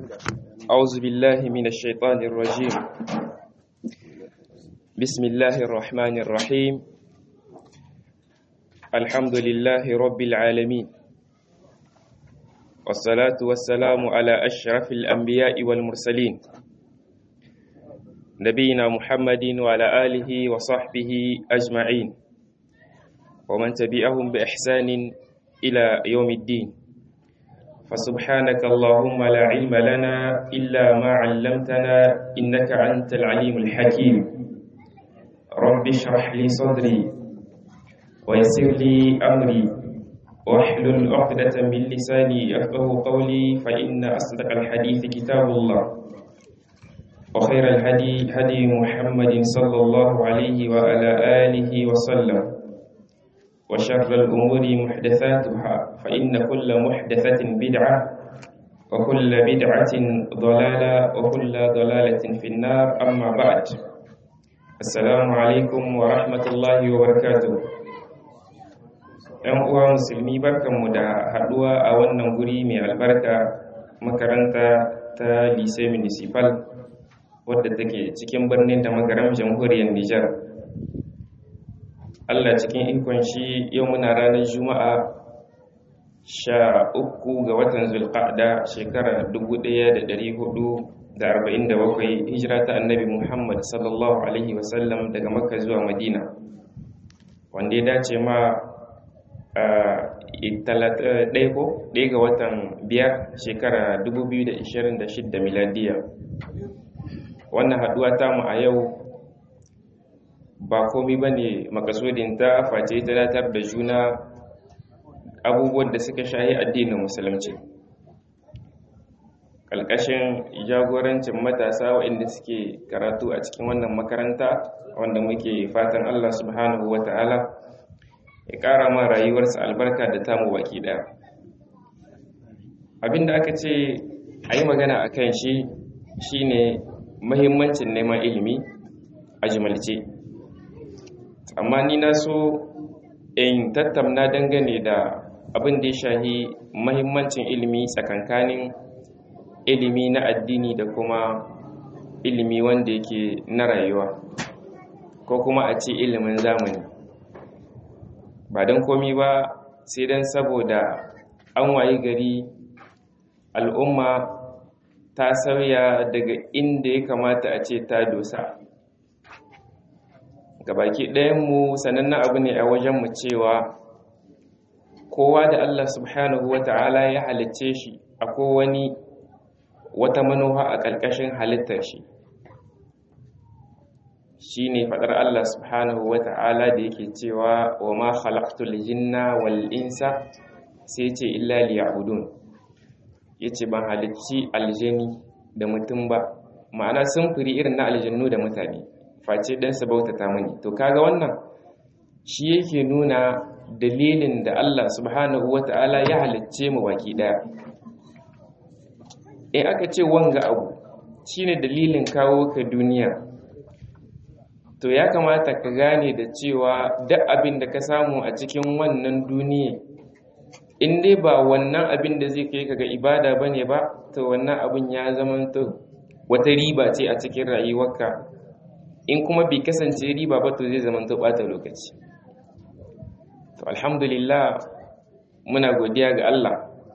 أعوذ بالله من الشيطان الرجيم بسم الله الرحمن الرحيم الحمد لله رب العالمين والصلاة والسلام على أشرف الأنبياء والمرسلين نبينا محمد وعلى آله وصحبه أجمعين ومن تبعهم بإحسان إلى يوم الدين فسبحانك اللهم لا علم لنا إلا ما علمتنا إنك أنت العليم الحكيم رب اشرح لي صدري ويسر لي أمري واحلل عقدة من لساني يفقه قولي فإن أصدق الحديث كتاب الله وخير الهدي هدي محمد صلى الله عليه وعلى آله وسلم وشر الأمور محدثاتها فإن كل محدثة بدعة وكل بدعة ضلالة وكل ضلالة في النار أما بعد السلام عليكم ورحمة الله وبركاته ‘Yan uwa musulmi barkanmu da haɗuwa a wannan guri mai albarka makaranta ta Lise Municipal wadda take cikin birnin da magaram jamhuriyar Nijar. Allah cikin ikon shi yau muna ranar Juma'a sha uku ga watan Zulqa'da shekara dubu ɗaya da ɗari hudu da arba'in da bakwai hijira ta annabi Muhammad sallallahu Alaihi wasallam daga Makka zuwa Madina wanda ya dace ma ɗaya ko ɗaya ga watan biyar shekara dubu biyu da ishirin da shidda miladiya wannan haɗuwa tamu a yau ba komi ba ne makasudinta face ta datar da juna abubuwan da suka shahi addinin musulunci ƙalƙashin jagorancin matasa waɗanda suke karatu a cikin wannan makaranta wanda muke fatan allah subhanahu wa ta'ala ya ƙara ma rayuwarsa albarka da tamu baki ɗaya abinda aka ce a yi magana a kan shi shine mahimmancin neman ilimi a jimalce amma ni na so in tattauna dangane da abin da ya shahi mahimmancin ilimi tsakankanin ilimi na addini da kuma ilimi wanda yake na rayuwa ko kuma a ce ilimin zamani ba don komi ba sai don saboda an wayi gari al'umma ta sauya daga inda ya kamata a ce ta dosa gabaki ɗayanmu sanannen abu ne a wajenmu cewa kowa da Allah subhanahu wa ta'ala ya halicce shi a kowani wata manuwa a ƙarƙashin halittar shi shi ne faɗar Allah subhanahu wa ta'ala da yake cewa wa ma khalaqtul jinna wal insa sai ce illa liya'budun yace ban halicci aljani da mutum ba ma'ana samfuri irin na aljannu da mutane face dan su bautata mani to kaga wannan shi yake nuna dalilin da Allah subhanahu wata'ala ya halicce mu baki daya in aka ce wanga abu shine dalilin kawo ka duniya to ya kamata ka gane da cewa duk abin da ka samu a cikin wannan duniya in dai ba wannan abin da zai kai ka ga ibada bane ba to wannan abin ya zama to wata riba ce a cikin rayuwarka in kuma bai kasance riba ba to zai zama to bata lokaci to alhamdulillah muna godiya ga Allah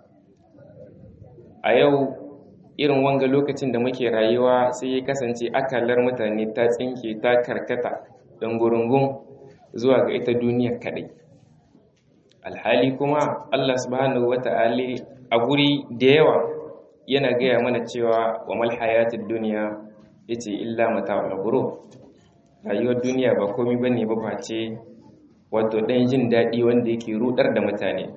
a yau irin wanga lokacin da muke rayuwa sai ya kasance akalar mutane ta tsinke ta karkata don gurungun zuwa ga ita duniya kadai alhali kuma Allah subhanahu wata'ala a guri da yawa yana gaya mana cewa wa mal hayatid dunya yace illa mata'ul ghurur rayuwar duniya ba komai bane ba face wato dan jin dadi wanda yake rudar da mutane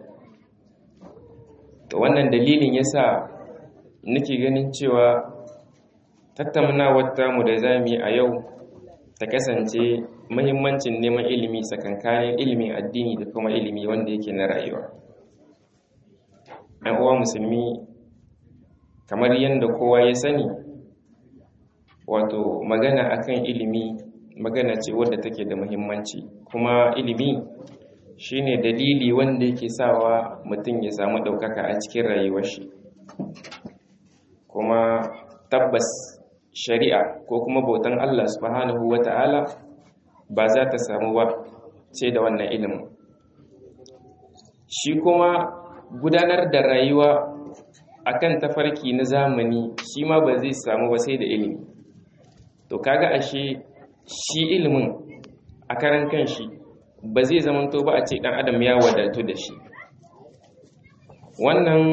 to wannan dalilin yasa nake ganin cewa tattaunawar tamu da zamu yi a yau ta kasance muhimmancin neman ilimi tsakankanin ilimin addini da kuma ilimi wanda yake na rayuwa ɗan uwa musulmi kamar yadda kowa ya sani wato magana akan ilimi magana ce wadda take da muhimmanci kuma ilimi shine dalili wanda yake sawa mutum ya samu ɗaukaka a cikin rayuwar shi kuma tabbas shari'a ko kuma bautan Allah subhanahu wata'ala ba za ta samu ba ce da wannan ilimin shi kuma gudanar da rayuwa akan tafarki na zamani shi ma ba zai samu ba sai da ilimi to kaga ashe shi ilimin a karan kanshi ba zai zamanto ba a ce dan adam ya wadatu da shi wannan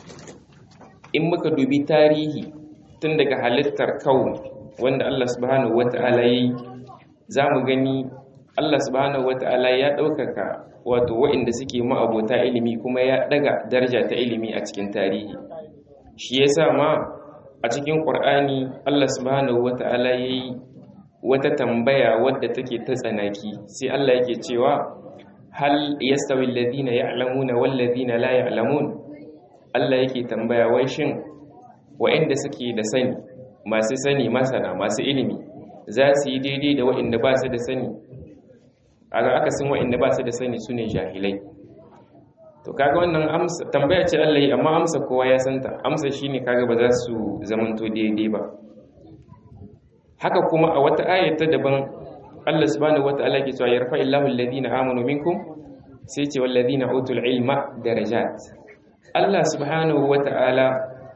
in muka dubi tarihi tun daga halittar kaun wanda Allah subhanahu wata'ala yi za mu gani Allah subhanahu wata'ala ya ɗaukaka wato waɗanda suke ma'abota ilimi kuma ya ɗaga daraja ta ilimi a cikin tarihi shi yasa ma a cikin ƙur'ani Allah subhanahu wata'ala ya yi wata tambaya wadda take ta tsanaki sai Allah yake cewa hal yastawi alladhina ya'lamuna wal ladhina la ya'lamun Allah yake tambaya wai shin wa'anda suke da sani masu sani masana masu ilimi za su yi daidai da wa'anda ba su da sani aga aka san wa'anda ba su da sani sune jahilai to kaga wannan amsa tambaya ce Allah yi amma amsa kowa ya santa amsa shine kaga ba za su zamanto daidai ba haka kuma a wata ayata daban Allah subhanahu wataala ke cewa yarfa illahu alladhina amanu minkum sai ce walladhina utul ilma darajat Allah subhanahu wataala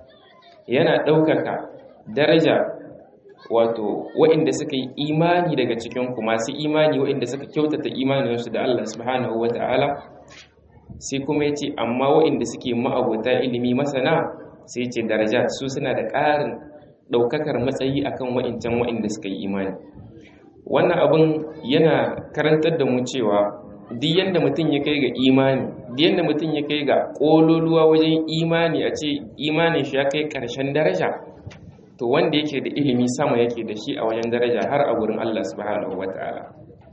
yana ɗaukaka daraja wato waɗanda suka yi imani daga cikin ku masu imani waɗanda suka kyautata imaninsu da Allah subhanahu wataala sai kuma ya ce amma waɗanda suke ma'abota ilimi masana sai ce darajat su suna da ƙarin ɗaukakar matsayi akan wa'incan wa'inda suka yi imani wannan abin yana karantar da mu cewa duk yadda mutum ya kai ga imani duk yadda mutum ya kai ga ƙololuwa wajen imani a ce imanin shi ya kai ƙarshen daraja to wanda yake da ilimi sama yake da shi a wajen daraja har a gurin Allah subhanahu wata'ala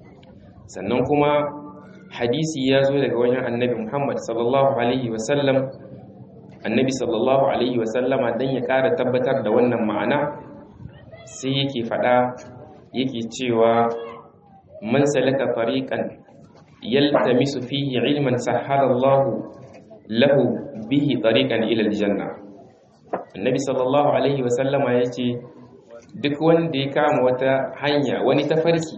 sannan kuma hadisi ya zo daga wajen annabi Muhammad sallallahu alaihi wasallam annabi sallallahu alaihi wasallama don ya ƙara tabbatar da wannan ma'ana sai yake faɗa yake cewa man salaka tariqan yaltamisu fihi ilman sahhalallahu lahu bihi tariqan ila aljanna annabi sallallahu alaihi wasallama yace duk wanda ya kama wata hanya wani tafarki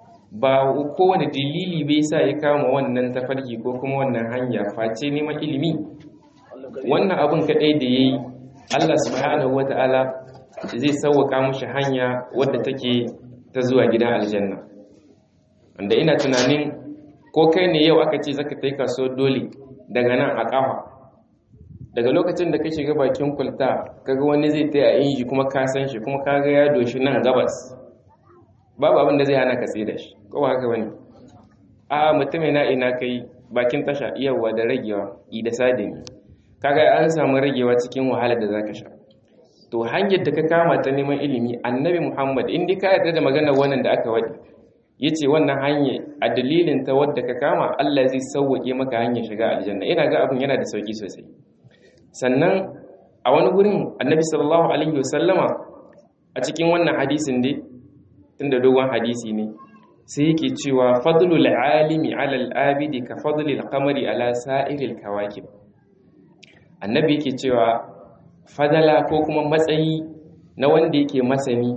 ba kowane dalili bai sa ya kama wannan tafarki ko kuma wannan hanya face neman ilimi wannan abin kaɗai da ya yi Allah subhanahu wa ta'ala zai sauwaka mushi hanya wadda take ta zuwa gidan aljanna wanda ina tunanin ko kai ne yau aka ce zaka kai kaso dole daga nan a ƙafa daga lokacin da ka shiga bakin kulta kaga wani zai taya inji kuma ka san shi kuma kaga ya doshi nan gabas babu abin da zai hana ka tsaye da shi ko ba haka bane a mutum ina ina kai bakin tasha iyawa da ragewa i da sadini kaga an samu ragewa cikin wahalar da zaka sha to hanyar da ka kama ta neman ilimi annabi muhammad in dai ka yarda da maganar wannan da aka wadi yace wannan hanya a dalilin ta wadda ka kama Allah zai sauwake maka hanyar shiga aljanna ina ga abin yana da sauki sosai sannan a wani gurin annabi sallallahu alaihi wasallama a cikin wannan hadisin dai tunda dogon hadisi ne sai yake cewa fadlul alimi ala al-abidi ka fadlil qamari ala sa'iril kawakib annabi yake cewa fadala ko kuma matsayi na wanda yake masani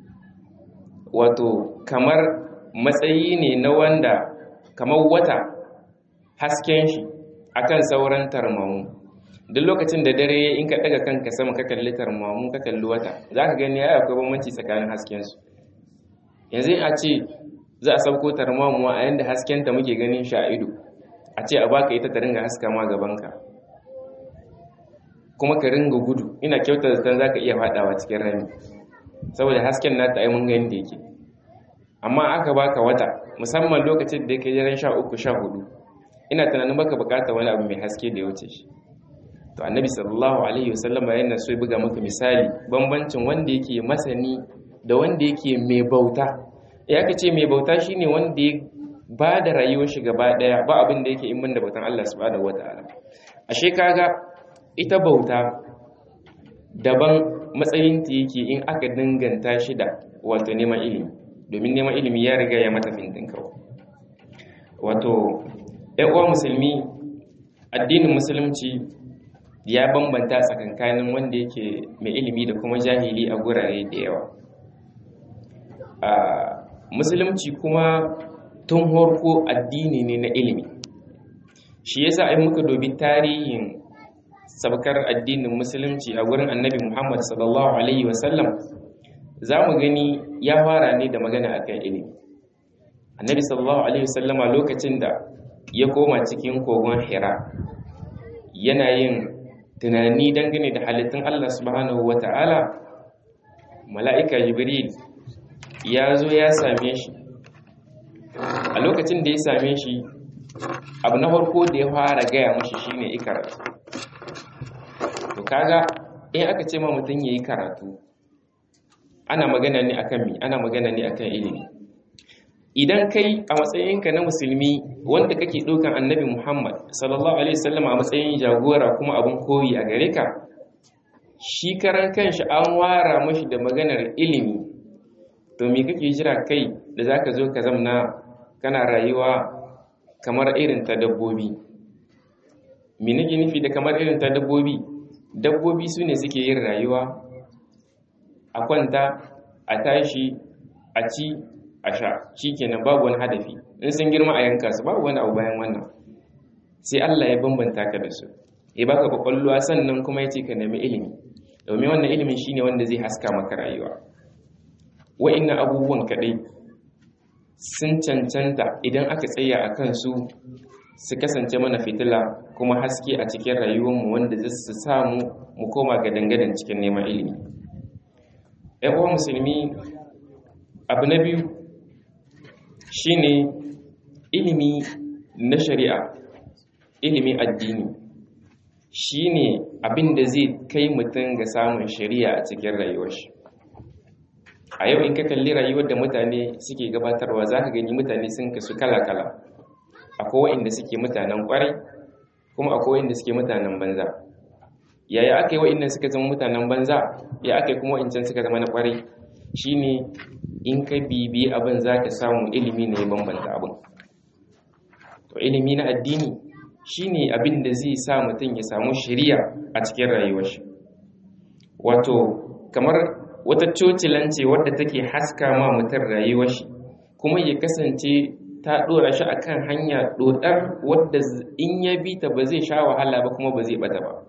wato kamar matsayi ne na wanda kamar wata hasken shi akan sauran tarmamu duk lokacin da dare in ka daga kanka sama ka kalli tarmamu ka kalli wata za ka gani ya akwai bambanci tsakanin hasken su yanzu a ce za a sauko tarmamu a yanda hasken ta muke ganin shi a ido a ce a baka ita ta ringa haska ma gabanka kuma ka ringa gudu ina kyauta zaton za ka iya faɗawa cikin rami saboda hasken nata ai mun gani da yake amma aka baka wata musamman lokacin da yake jiran sha uku sha hudu ina tunanin baka bukata wani abu mai haske da ya wuce shi to annabi sallallahu alaihi wasallam yana so ya buga maka misali bambancin wanda yake masani da wanda yake mai bauta ya ka ce mai bauta shine wanda ya ba da rayuwar shi gaba daya ba abin da yake in da bautan Allah subhanahu wataala ashe kaga ita bauta daban matsayin ta yake in aka danganta shi da wato neman ilimi domin neman ilimi ya riga ya mata fintin kawo wato uwa musulmi addinin musulunci ya bambanta tsakankanin wanda yake mai ilimi da kuma jahili a gurare da yawa a musulunci kuma tun horko addini ne na ilimi shi yasa ai muka dobi tarihin sabkar addinin musulunci a gurin annabi muhammad sallallahu alaihi wasallam za mu gani ya fara ne da magana akan ilimi annabi sallallahu alaihi wasallama lokacin da ya koma cikin kogon hira yana yin tunani dangane da halittun allah subhanahu wa ta'ala mala'ika jibril ya zo ya same shi a lokacin da ya same shi abu na farko da ya fara gaya mashi shine ikaratu to kaga in aka ce ma mutum yayi karatu ana magana ne akan mi ana magana ne akan ilimi idan kai a matsayinka na musulmi wanda kake ɗaukan annabi muhammad sallallahu alaihi wasallam a matsayin jagora kuma abin koyi a gare ka shi karan kanshi an wara mashi da maganar ilimi to me kake jira kai da zaka zo ka zamna kana rayuwa kamar irin ta dabbobi me nake nufi da kamar irin ta dabbobi dabbobi su ne suke yin rayuwa a kwanta a tashi a ci a sha shikenan babu wani hadafi in sun girma a yanka su babu wani abu bayan wannan sai Allah ya bambanta ka da su ya baka kwakwalwa sannan kuma ya ce ka nemi ilimi domin wannan ilimin shine wanda zai haska maka rayuwa wa'annan abubuwan kadai sun cancanta idan aka tsaya a kansu su kasance mana fitila kuma haske a cikin rayuwarmu wanda zai su samu mu koma ga dangadan cikin neman ilimi ‘yan uwa musulmi abu na biyu shine ilimi na shari'a ilimi addini shine abin da zai kai mutum ga samun shari'a a cikin rayuwar shi a yau in ka kalli rayuwar da mutane suke gabatarwa za ka gani mutane sun kasu kala-kala akwai wa'inda suke mutanen kwarai kuma akwai wa'inda suke mutanen banza yaya aka yi wa'inda suka zama mutanen banza ya aka yi kuma wa'incan suka zama na kwarai shine in ka bibi abin za ka samu ilimi ne bambanta abin to ilimi na addini shine abin da zai sa mutum ya samu shiriya a cikin rayuwar shi wato kamar wata cocilance wadda take haska ma mutum rayuwar shi kuma ya kasance ta dora shi akan hanya dodar wadda in ya bi ta ba zai sha wahala ba kuma ba zai bata ba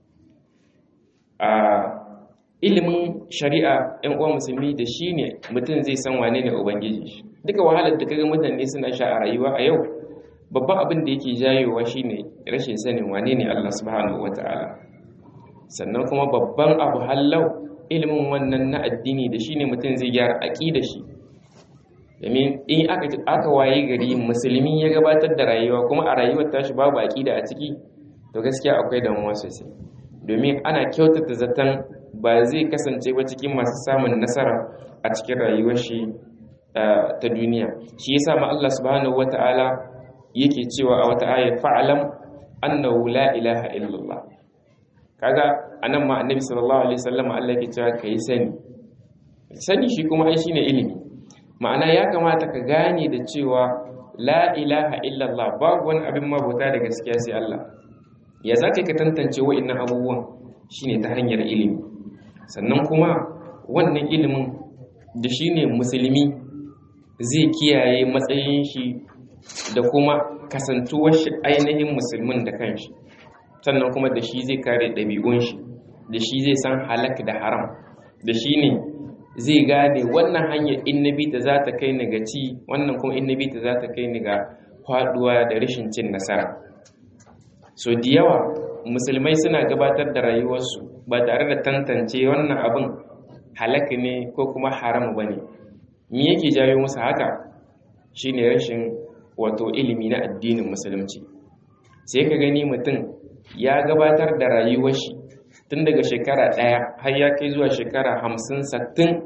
a ilimin shari'a yan uwan musulmi da shi ne mutum zai san wane ne ubangiji shi duka wahalar da kaga mutane suna sha a rayuwa a yau babban abin da yake jayowa shine rashin sanin wane ne Allah subhanahu wataala sannan kuma babban abu hallau ilimin wannan na addini da shine mutum zai gyara aqida shi domin in aka aka waye gari musulmi ya gabatar da rayuwa kuma a rayuwar tashi babu aqida a ciki to gaskiya akwai damuwa sosai domin ana kyautata zaton ba zai kasance ba cikin masu samun nasara a cikin rayuwar shi ta duniya shi yasa ma Allah subhanahu wataala yake cewa a wata ayat fa'alam annahu la ilaha illallah kaga anan ma annabi sallallahu alaihi wasallam Allah yake cewa kai sani sani shi kuma ai shine ilimi ma'ana ya kamata ka gane da cewa la ilaha illallah babu wani abin mabuta da gaskiya sai Allah ya zaka ka tantance wa'annan abubuwan shine ta hanyar ilimi sannan kuma wannan ilimin da shine musulmi zai kiyaye matsayin shi da kuma kasantuwar shi ainihin musulmin da kanshi sannan kuma da shi zai kare ɗabi'un shi da shi zai san halak da haram da shi ne zai gane wannan hanyar innabi ta za ta kai ni ga ci wannan kuma innabi ta za ta kai ni ga faduwa da rashin cin nasara so da yawa musulmai suna gabatar da rayuwarsu ba tare da tantance wannan abin halak ne ko kuma haram ba ne me yake jawo musu haka shine rashin wato ilimi na addinin musulunci sai ka gani mutum ya gabatar da rayuwar shi tun daga shekara ɗaya har ya kai zuwa shekara hamsin sattin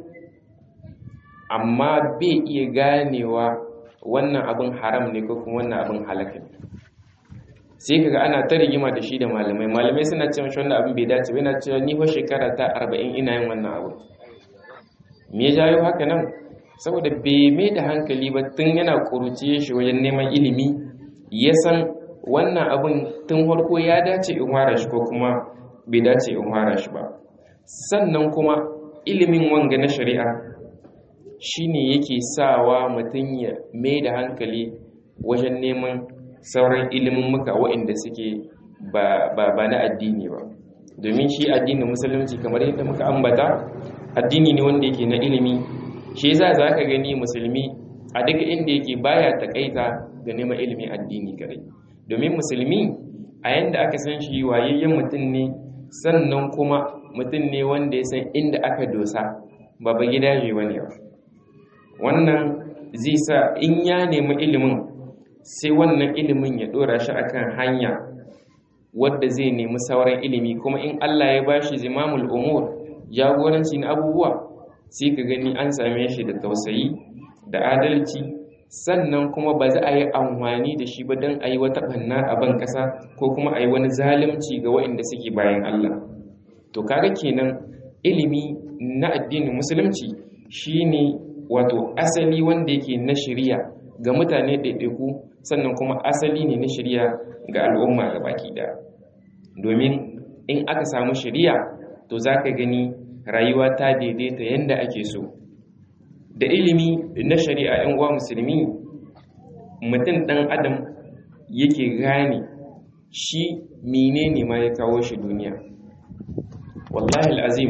amma bai iya ganewa wannan abin haram ne ko kuma wannan abin halaka ne sai kaga ana ta rigima da shi da malamai malamai suna cewa shi wannan abin bai dace ba yana cewa ni fa shekara ta arba'in ina yin wannan abu me ya jawo haka nan saboda bai mai da hankali ba tun yana ƙuruciye shi wajen neman ilimi ya san wannan abin tun farko ya dace in fara shi ko kuma bai dace in fara shi ba sannan kuma ilimin wanga na shari'a shine yake sawa mutum ya mai da hankali wajen neman sauran ilimin muka waɗanda suke ba na addini ba domin shi addinin musulunci kamar yadda muka ambata addini ne wanda yake na ilimi shi yasa za ka gani musulmi a duk inda yake baya takaita ga neman ilimin addini kare domin musulmi a yanda aka san shi wayayyen mutum ne sannan kuma mutum ne wanda ya san inda aka dosa ba ba gida ne wani ba wannan zai sa in ya nemi ilimin sai wannan ilimin ya dora shi akan hanya wadda zai nemi sauran ilimi kuma in Allah ya bashi zimamul umur jagoranci na abubuwa sai ka gani an same shi da tausayi da adalci sannan kuma ba za a yi amfani da shi ba don a yi wata banna a ban kasa ko kuma a yi wani zalunci ga waɗanda suke bayan Allah to kaga kenan ilimi na addinin musulunci shine wato asali wanda yake na shari'a ga mutane ɗaiɗaiku sannan kuma asali ne na shari'a ga al'umma ga baki ɗaya domin in aka samu shari'a to za ka gani rayuwa ta daidaita yadda ake so da ilimi na shari'a 'yan uwa musulmi mutum ɗan adam yake gane shi menene ma ya kawo shi duniya wallahi al'azim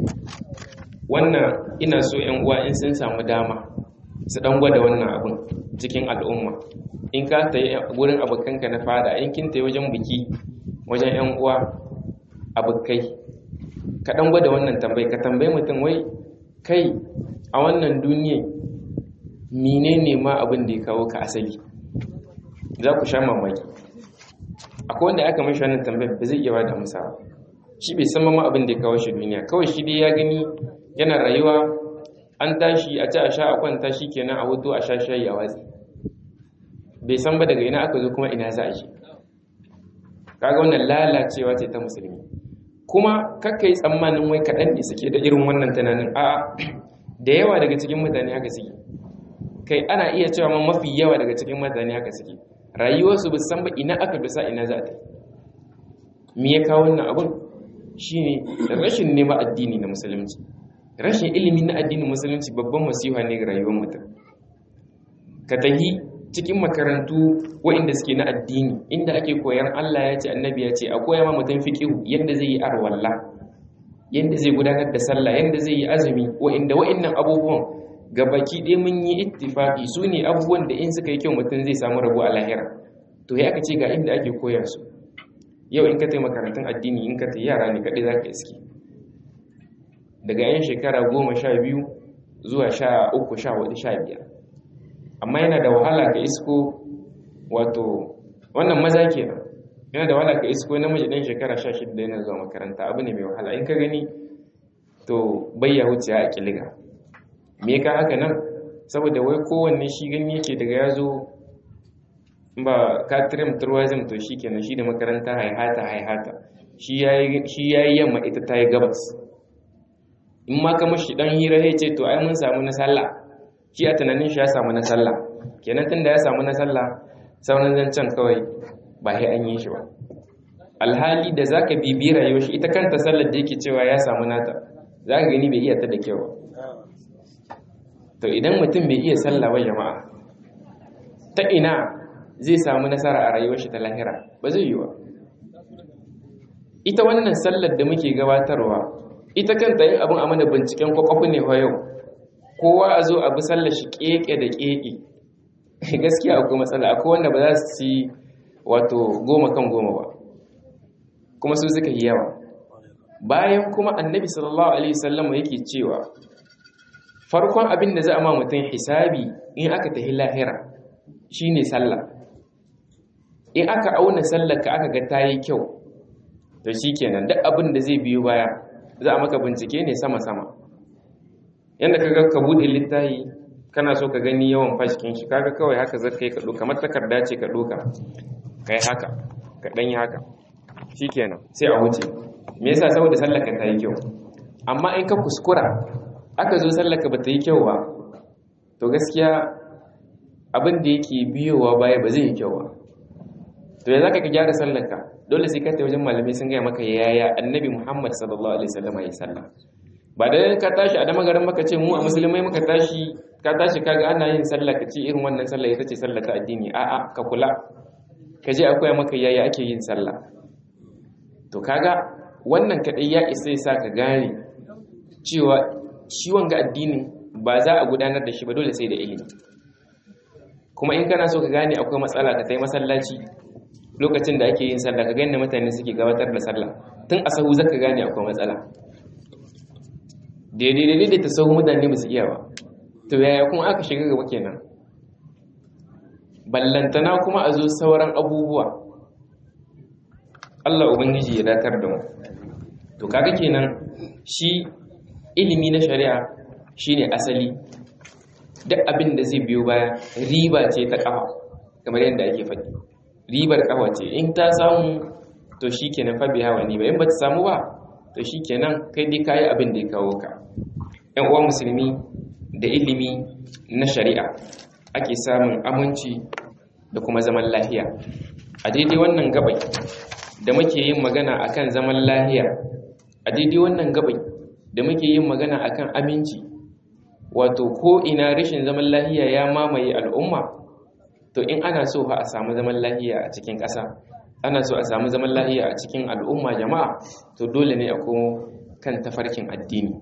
wannan ina so 'yan uwa in sun samu dama su ɗan gwada wannan abin cikin al'umma in ka ta yi wurin abokanka na fada in kin ta yi wajen biki wajen 'yan uwa abokai ka ɗan gwada wannan tambayi ka tambayi mutum wai kai a wannan duniya menene ma abin da ya kawo ka asali za ku sha mamaki akwai wanda aka mashi wannan tambayar ba zai iya ba da amsa shi bai san ma abin da ya kawo shi duniya kawai shi dai ya gani yana rayuwa an tashi a ci a sha a kwanta shi kenan a hutu a sha shayi a watsi bai san ba daga ina aka zo kuma ina za a shi kaga wannan lalacewa ce ta musulmi kuma kakka yi tsammanin wai kaɗan ne suke da irin wannan tunanin a da yawa daga cikin mutane haka suke kai ana iya cewa ma mafi yawa daga cikin mutane haka suke rayuwarsu ba san ba ina aka bisa ina za ta me ya kawo wannan abun shine rashin nema addini na musulunci rashin ilimi na addinin musulunci babban masifa ne ga rayuwar mutum ka tahi cikin makarantu waɗanda suke na addini inda ake koyan Allah ya ce annabi ya ce a koya ma mutum fiqihu yadda zai yi arwalla yadda zai gudanar da sallah yadda zai yi azumi waɗanda waɗannan abubuwan gabaki ɗaya mun yi ittifaqi su ne abubuwan da in suka yi kyau mutum zai samu rabo a lahira to ya aka ce ga inda ake koya su yau in ka tayi makarantun addini in ka tayi yara ne kaɗai za ka iske daga yan shekara goma sha biyu zuwa sha uku sha hudu sha biyar amma yana da wahala ka isko wato wannan maza kenan yana da wahala ka isko namiji ɗan shekara sha shida yana zuwa makaranta abu ne mai wahala in ka gani to bayya wuce a kiliga me ka haka nan saboda wai kowanne shi gani yake daga ya zo ba katirim turwazim to shi kenan shi da makaranta haihata haihata shi ya yi yamma ita ta yi gabas in ma ka mashi dan hira ya ce to ai mun samu na sallah shi a tunanin shi ya samu na sallah kenan tunda ya samu na sallah sauran zancen kawai ba sai an yi shi ba alhali da zaka bibi rayuwar shi ita kanta sallar da yake cewa ya samu nata zaka gani bai iya ta da kyau to idan mutum bai iya sallah ba jama'a ta ina zai samu nasara a rayuwar shi ta lahira ba zai yi ba ita wannan sallar da muke gabatarwa ita kanta yin abin a mana binciken kwakwafi ne wa yau kowa a zo abu sallar shi keke da keke gaskiya akwai matsala akwai wanda ba za su ci wato goma kan goma ba kuma su suka yi yawa bayan kuma annabi sallallahu alaihi wasallam yake cewa farkon abin da za a ma mutum hisabi in aka tafi lahira shine sallah in aka auna sallar ka aka ga ta yi kyau to shikenan duk abin da zai biyo baya za a maka bincike ne sama-sama yadda ka ga ka buɗe littafi kana so ka gani yawan fashikin shi kaga kawai haka zai kai ka ɗoka kamar takarda ce ka ɗoka kai haka ka ɗan yi haka shikenan sai a wuce me yasa saboda sallaka ta yi kyau amma in ka kuskura aka zo sallaka ba ta yi kyau ba to gaskiya abin da yake biyowa baya ba zai yi kyau ba to ya zaka ka gyara sallarka dole sai ka tafi wajen malamai sun gaya maka yaya annabi Muhammad sallallahu alaihi wasallam ya sallah ba da ka tashi a damagaran maka ce mu a musulmai muka tashi ka tashi kaga ana yin sallah ka ce irin wannan sallah ita ce sallah ta addini a'a ka kula ka je akwai maka yaya ake yin sallah to kaga wannan kadai ya isa ya sa ka gane cewa shi wanga addinin ba za a gudanar da shi ba dole sai da ilimi kuma in kana so ka gane akwai matsala ka tai masallaci lokacin da ake yin sallah ka gane mutane suke gabatar da sallah tun a sahu zaka gane akwai matsala daidai daidai da ta sahu mutane ba su iya ba to yaya kuma aka shiga gaba kenan ballantana kuma a zo sauran abubuwa Allah ubangiji ya datar da mu to kaga kenan shi ilimi na shari'a shine asali duk abin da zai biyo baya riba ce ta kafa kamar yadda ake faɗi ribar kafa ce in ta samu to shikenan fa biya wani ba in ba ta samu ba to shikenan kai dai kayi abin da ya kawo ka ƴan uwan musulmi da ilimi na shari'a ake samun aminci da kuma zaman lahiya a daidai wannan gabai da muke yin magana akan zaman lahiya a daidai wannan gabai da muke yin magana akan aminci wato ko ina rashin zaman lahiya ya mamaye al'umma to in ana so fa a samu zaman lahiya a cikin ƙasa ana so a samu zaman lahiya a cikin al'umma jama'a to dole ne a komo kan tafarkin addini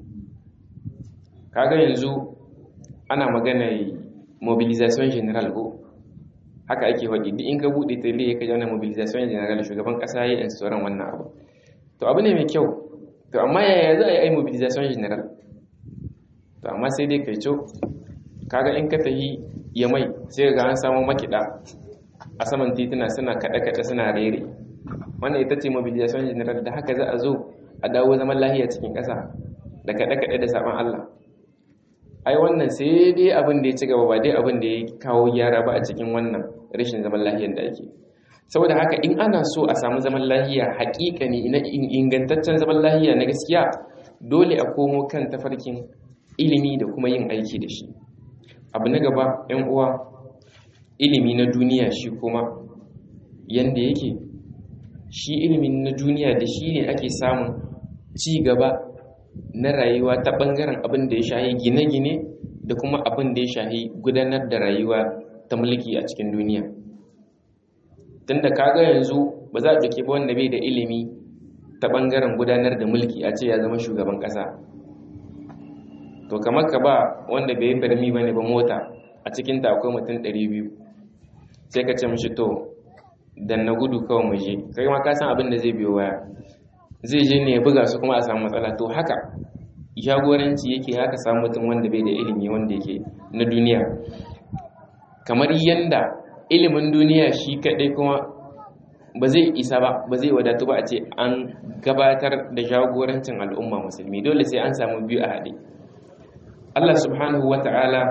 kaga yanzu ana magana mobilization general ko haka ake faɗi duk in ka buɗe tele ya kaji wannan mobilization general shugaban ƙasa ya yi instoran wannan abu to abu ne mai kyau to amma yaya za a yi mobilization general to amma sai dai kai co kaga in ka tahi ya mai sai ga an samu makiɗa a saman tituna suna kaɗe-kaɗe suna rere wannan ita ce mobilization general da haka za a zo a dawo zaman lahiya cikin ƙasa da kaɗe-kaɗe da saɓon Allah ai wannan sai dai abin da ya ci gaba ba dai abin da ya kawo gyara ba a cikin wannan rashin zaman lahiyar da ake saboda haka in ana so a samu zaman lahiya haƙiƙa ne na ingantaccen zaman lahiya na gaskiya dole a komo kan tafarkin ilimi da kuma yin aiki da shi abu na gaba yan uwa ilimi na duniya shi kuma yanda yake shi ilimin na duniya da shi ne ake samun ci gaba na rayuwa ta ɓangaren abin da ya shahi gine-gine da kuma abin da ya shahi gudanar da rayuwa ta mulki a cikin duniya tunda kaga yanzu ba za a ɗauke ba wanda bai da ilimi ta ɓangaren gudanar da mulki a ce ya zama shugaban ƙasa to kamar ka ba wanda bai yi farmi ba ne ba mota a cikinta akwai mutum 200 sai ka ce mishi to dan na gudu kawai mu je kai ma ka san abin da zai biyo waya zai je ne ya buga su kuma a samu matsala to haka jagoranci yake haka samu mutum wanda bai da ilimi wanda yake na duniya kamar yanda ilimin duniya shi kaɗai kuma ba zai isa ba ba zai wadatu ba a ce an gabatar da jagorancin al'umma musulmi dole sai an samu biyu a haɗe Allah subhanahu wa ta'ala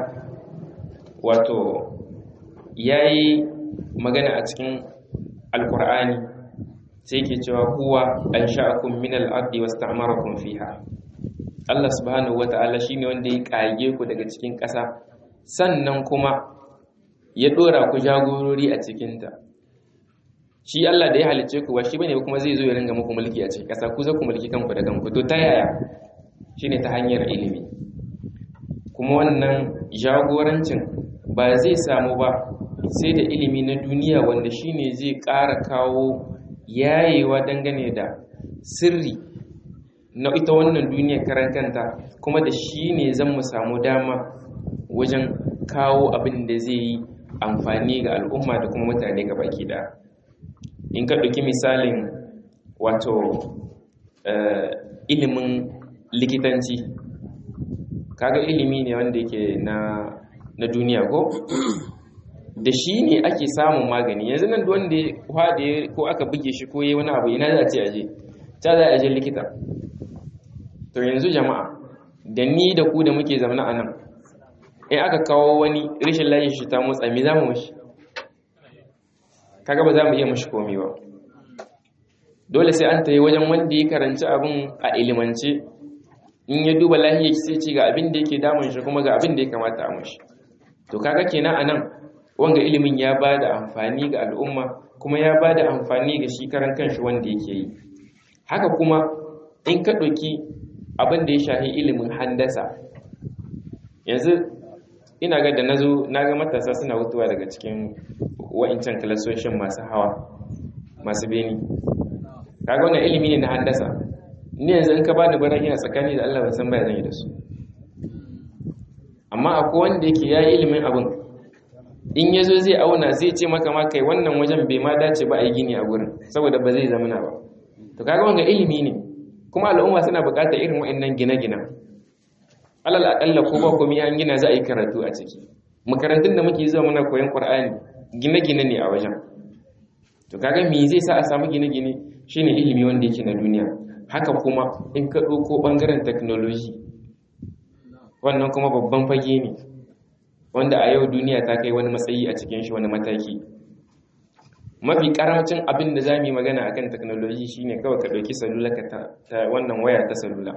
wato ya yi magana a cikin alkur'ani sai ke cewa huwa an sha'akun min al'addi wasu ta'amarakun fiha Allah subhanahu wa ta'ala shi ne wanda ya ƙage ku daga cikin ƙasa sannan kuma ya ɗora ku jagorori a cikinta shi Allah da ya halice ku ba shi bane kuma zai zo ya ringa muku mulki a cikin ƙasa ku za ku mulki kanku da kanku to ta yaya shine ta hanyar ilimi kuma wannan jagorancin ba zai samu ba sai da ilimi na duniya wanda shine zai ƙara kawo yayewa dangane da sirri na ita wannan duniya karan kanta kuma da shi ne zan mu samu dama wajen kawo abin da zai yi amfani ga al'umma da kuma mutane ga baki da in ka ɗauki misalin wato ilimin likitanci kaga ilimi ne wanda yake na na duniya ko da shi ne ake samun magani yanzu nan wanda ya kwade ko aka buge shi ko yi wani abu ina za a ce aje ta za a je likita to yanzu jama'a da ni da ku da muke zamana a nan in aka kawo wani rashin layin shi ta motsa me za mu mashi kaga ba za mu iya mashi komi ba dole sai an tayi wajen wanda ya karanci abin a ilimance in ya duba lahiyar sai ce ga abin da yake damun shi kuma ga abin da ya kamata a mashi to kaga kenan anan wanga ilimin ya ba da amfani ga al'umma kuma ya ba da amfani ga shi karan kanshi wanda yake yi haka kuma in ka ɗauki abin da ya shahi ilimin handasa yanzu ina ga da nazo na ga matasa suna hutuwa daga cikin wa'incan kalasoshin masu hawa masu beni kaga wannan ilimi ne na handasa ni yanzu in ka bani baran ina tsakani da Allah ban san baya zan yi da su amma akwai wanda yake yayi ilimin abin in yazo zai auna zai ce maka ma kai wannan wajen bai ma dace ba a yi gini a gurin saboda ba zai zamana ba to kaga wanga ilimi ne kuma al'umma suna buƙatar irin wa'annan gine-gine alal aƙalla ko ba komai an gina za a yi karatu a ciki makarantun da muke zuwa muna koyon Qur'ani gine-gine ne a wajen to kaga me zai sa a samu gine-gine shine ilimi wanda yake na duniya haka kuma in ka ɗauko ɓangaren technology wannan kuma babban fage ne wanda a yau duniya ta kai wani matsayi a cikin shi wani mataki mafi karamcin abin da za mu yi magana akan technology shine kawai ka ɗauki salula ka ta wannan waya ta salula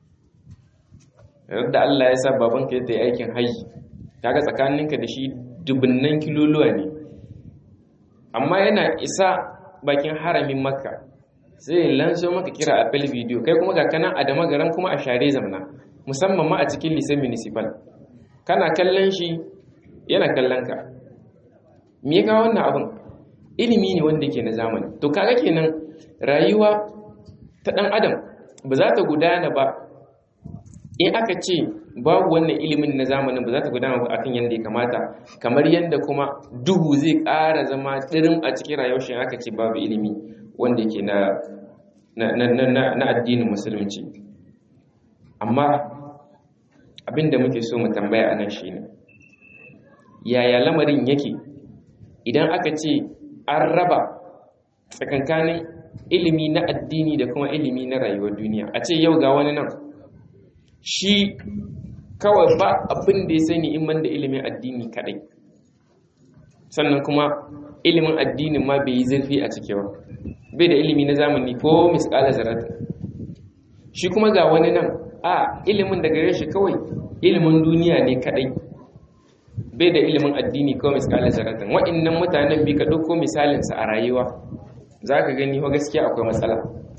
yadda Allah ya sa babanka ya yi aikin haji kaga tsakaninka da shi dubunnan kiloluwa ne amma yana isa bakin haramin makka sai lanso maka kira a fel video kai kuma ga kana a dama garan kuma a share zamna musamman ma a cikin lisan municipal kana kallon shi yana kallon ka me ya kawo wannan abin ilimi ne wanda ke na zamani to kaga kenan rayuwa ta dan adam ba za ta gudana ba in aka ce babu wannan ilimin na zamanin ba za ta gudana ba akan yadda ya kamata kamar yadda kuma duhu zai ƙara zama tsirin a cikin rayuwar shi aka ce babu ilimi wanda ke na na addinin musulunci amma abinda muke so mu tambaya anan shine yaya lamarin yake idan aka ce an raba tsakankanin ilimi na addini da kuma ilimi na rayuwar duniya a ce yau ga wani nan shi kawai ba abin da ya sani in da ilimin addini kadai sannan kuma ilimin addinin ma bai yi zurfi a cike ba bai da ilimi na zamani ko misƙala zarata shi kuma ga wani nan a ilimin da gare shi kawai ilimin duniya ne kadai bai da ilimin addini ko misƙala zaratan waɗannan mutanen bi ka ɗauko misalinsa a rayuwa za ka gani wa gaskiya akwai matsala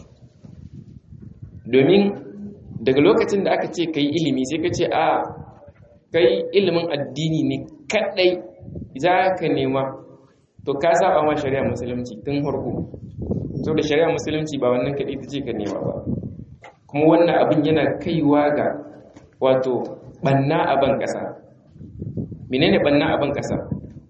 domin daga lokacin da aka ce ka yi ilimi sai ka ce a kai ilimin addini ne kadai za ka nema to ka saba ma shari'a musulunci tun harko so da shari'a musulunci ba wannan kadai ta ce ka nema ba kuma wannan abin yana kaiwa ga wato banna a ban kasa menene banna a ban kasa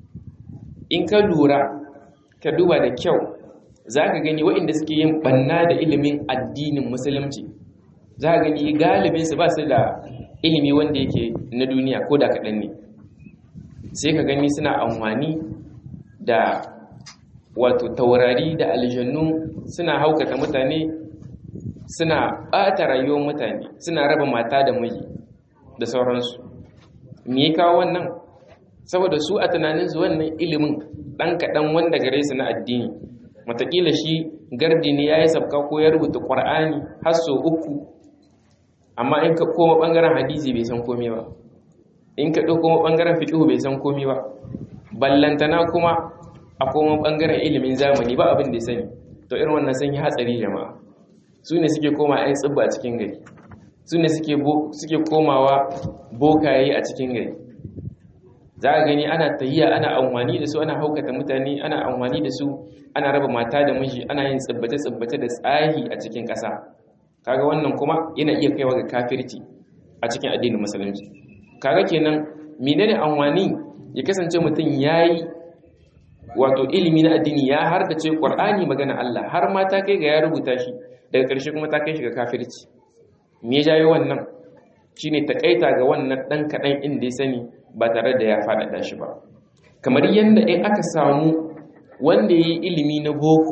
in ka lura ka duba da kyau za ka gani waɗanda suke yin banna da ilimin addinin musulunci za a gani galibinsu ba su da ilimi wanda yake na duniya ko da kaɗan ne sai ka gani suna amfani da wato taurari da aljannu suna haukata mutane suna ɓata rayuwar mutane suna raba mata da miji da sauransu me ya kawo wannan saboda su a tunaninsu wannan ilimin ɗan kaɗan wanda gare su na addini matakila shi gardi ne ya yi sabka ko ya rubuta ƙwar'ani har sau uku amma in ka koma ɓangaren hadisi bai san komai ba in ka ɗauko ɓangaren fiƙihu bai san komai ba ballantana kuma a koma ɓangaren ilimin zamani ba abin da ya sani to irin wannan sun yi hatsari jama'a su ne suke koma ‘yan tsibba a cikin gari su ne suke komawa bokaye a cikin gari za a gani ana tahiya ana amfani da su ana haukata mutane ana amfani da su ana raba mata da miji ana yin tsibbace-tsibbace da tsahi a cikin ƙasa kaga wannan kuma yana iya kaiwa ga kafirci a cikin addinin musulunci kaga kenan menene amfani ya kasance mutum yayi wato ilimi na addini ya har da ce qur'ani magana Allah har ma ta kai ga ya rubuta shi daga ƙarshe kuma ta kai shi ga kafirci me ya jayo wannan shine takaita ga wannan dan kadan inda ya sani ba tare da ya faɗaɗa shi ba kamar yadda in aka samu wanda ya yi ilimi na boko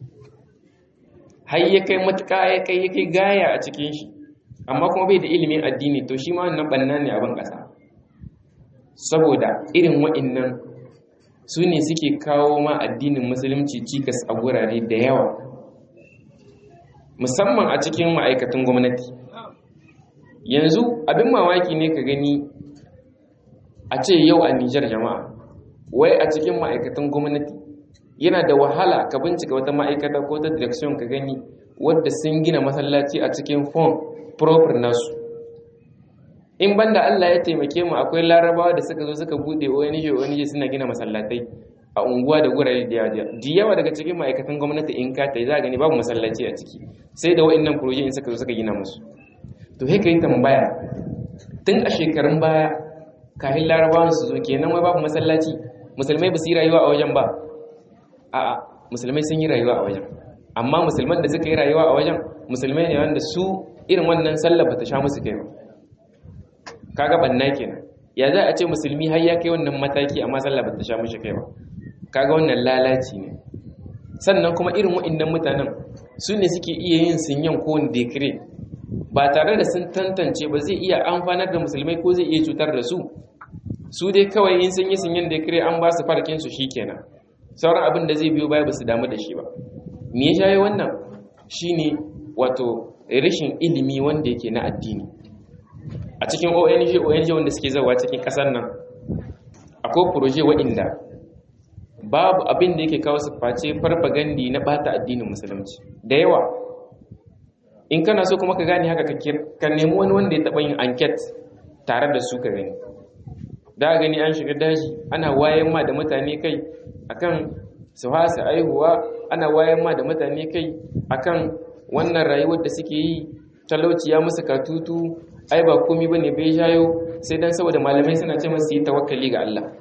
har ya kai matuƙa ya kai ya kai gaya a cikin shi amma kuma bai da ilimin addini to shi ma wannan ɓanna ne abin ƙasa saboda irin wa'innan su ne suke kawo ma addinin musulunci cikas a gurare da yawa musamman a cikin ma'aikatan gwamnati yanzu abin mamaki ne ka gani a ce yau a Nijar jama'a wai a cikin ma'aikatan gwamnati yana da wahala ka bincika wata ma'aikata ko ta direction ka gani wadda sun gina masallaci a cikin form proper nasu in banda Allah ya taimake mu akwai larabawa da suka zo suka bude ONG ONG suna gina masallatai a unguwa da gurare da yawa da yawa daga cikin ma'aikatan gwamnati in ka tai za gani babu masallaci a ciki sai da wa'annan proje in suka zo suka gina musu to sai kai tambaya tun a shekarun baya kafin larabawan su zo kenan wai babu masallaci musulmai ba su yi rayuwa a wajen ba a'a musulmai sun yi rayuwa a wajen amma musulman da suka yi rayuwa a wajen musulmai ne wanda su irin wannan sallah ba ta sha musu kai ba kaga banna kenan ya za a ce musulmi har ya kai wannan mataki amma sallah ba ta sha mishi kai ba kaga wannan lalaci ne sannan kuma irin wa'annan mutanen su ne suke iya yin sinyan ko dekire ba tare da sun tantance ba zai iya amfanar da musulmai ko zai iya cutar da su su dai kawai in sun yi sinyan dekire an ba su farkin su shikenan sauran abin da zai biyo baya ba su damu da shi ba me ya shaye wannan shine wato rashin ilimi wanda yake na addini a cikin ONG ONG wanda suke zawa cikin kasar nan akwai proje waɗanda babu abin da yake kawo su face farfagandi na bata addinin musulunci da yawa in kana so kuma ka gane haka ka nemi wani wanda ya taɓa yin anket tare da su ka gani da gani an shiga daji ana wayan ma da mutane kai akan su hasa aihuwa ana wayan ma da mutane kai akan wannan rayuwar da suke yi talauci ya musu katutu ai ba komi bane bai jayo sai dan saboda malamai suna ce masu yi tawakkali ga Allah